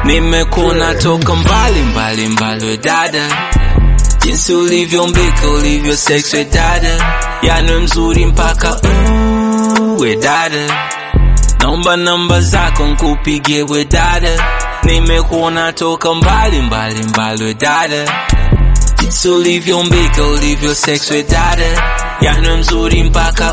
Nimekuona toka mbali mbali mbali we dada, jinsi ulivyombika ulivyo sex we dada, yani mzuri mpaka uh, we dada, naomba namba zako nkupigie we dada, nimekuona toka mbali mbali mbali we dada, jinsi ulivyombika ulivyo sex we dada, yani mzuri mpaka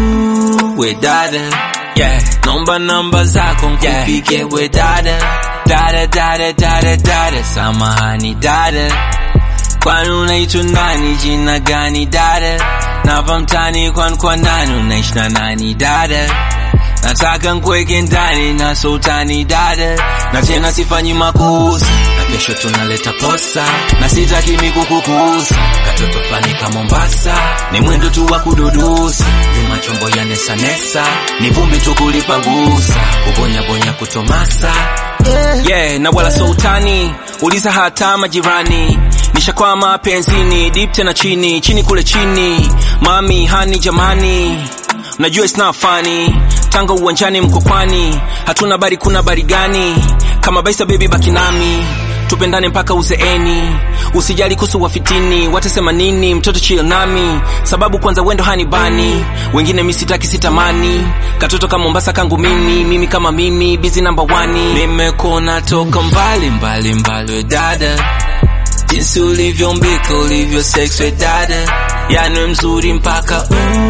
uh, we dada, yeah, naomba namba zako nkupigie we dada dada dada dada dada, samahani dada, kwani unaitwa nani? Jina gani dada? Napa mtani kwani kwa nani? Unaishi na nani dada? Nataka nkweke ndani na sultani dada, na tena sifanyi makosa, na kesho tunaleta posa, na sitaki mikukukusa, katoto fulani ka Mombasa, ni mwendo tu wa kududusa, nyuma chombo ya nesa nesa, ni vumbi tu kulipangusa, kubonya bonya kutomasa yeah, na wala sultani, uliza hata majirani nishakwama penzini deep tena chini chini kule chini mami hani jamani Najua it's not funny Tanga uwanjani mkokwani Hatuna bari kuna bari gani Kama baisa baby baki nami Tupendane mpaka uzeeni Usijali kuhusu wafitini Watasema nini mtoto chill nami Sababu kwanza wendo hanibani Wengine misitaki sitamani Katoto kama Mombasa kangu mimi Mimi kama mimi busy number one Nimekuona toka mbali mbali mbali we dada Jinsi ulivyombika ulivyo sex we dada Yani mzuri mpaka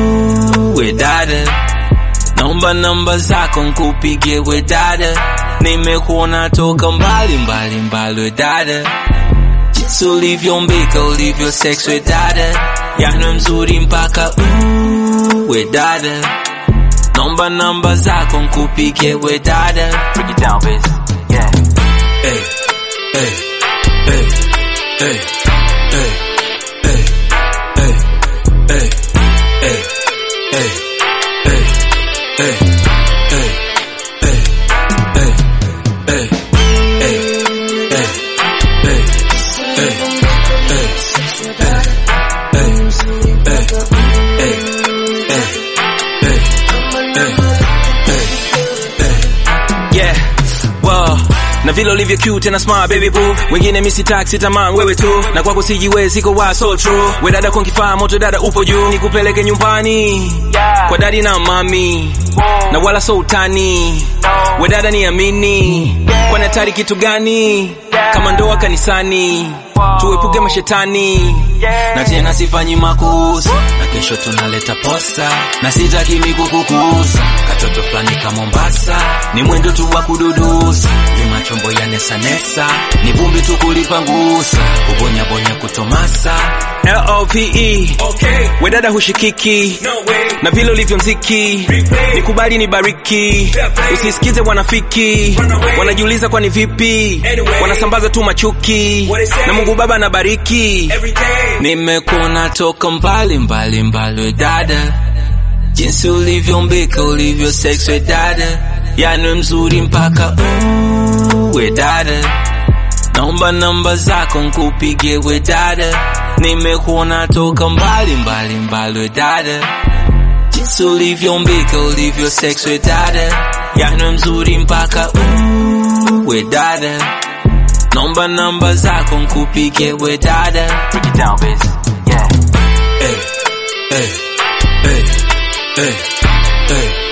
uh, we dada Naomba namba zako nkupigie we dada Nimekuona toka mbali mbali mbali we dada Jinsi ulivyombika ulivyo sex we dada Yani mzuri mpaka uh, we dada Naomba namba zako nkupigie we dada Break it down, bitch. Yeah. Hey, hey, hey, hey, hey, hey, hey, hey, hey, hey, hey, hey, hey, hey, hey, hey, hey, hey, hey, yeah wow na vile ulivyo cute tena smart baby boo wengine misi taxi tamang wewe tu na kwako sijiwezi ko wa so true we dada kwa kifaa moto dada upo juu nikupeleke nyumbani Yeah. kwa dadi na mami Whoa. na wala so utani No. we dada ni amini kwa natari kitu gani kama ndoa kanisani tuepuke mashetani Yeah. na tena sifanyi makosa na kesho tunaleta posa na sitaki mikukukusa katoto fulani ka Mombasa ni mwendo tu wa kududusa nyuma chombo ya nesa nesa ni vumbi tu kulipangusa kubonya bonya kutomasa L-O-V-E Okay, we dada hushikiki no way. na vile ulivyo mziki nikubali ni bariki usisikize wanafiki wanajiuliza kwani vipi wanasambaza tu machuki na mungu baba anabariki Every day. nimekuona toka mbali mbali mbali we dada jinsi ulivyombika ulivyo sex we dada yani mzuri mpaka uh, we dada naomba namba zako nkupigie we dada nimekuona toka mbali mbali mbali we dada jinsi ulivyombika ulivyo sex we dada yani mzuri mpaka uh, we dada naomba namba zako nkupigie we dada Break it down, bitch. Yeah. hey, hey, hey, hey, hey,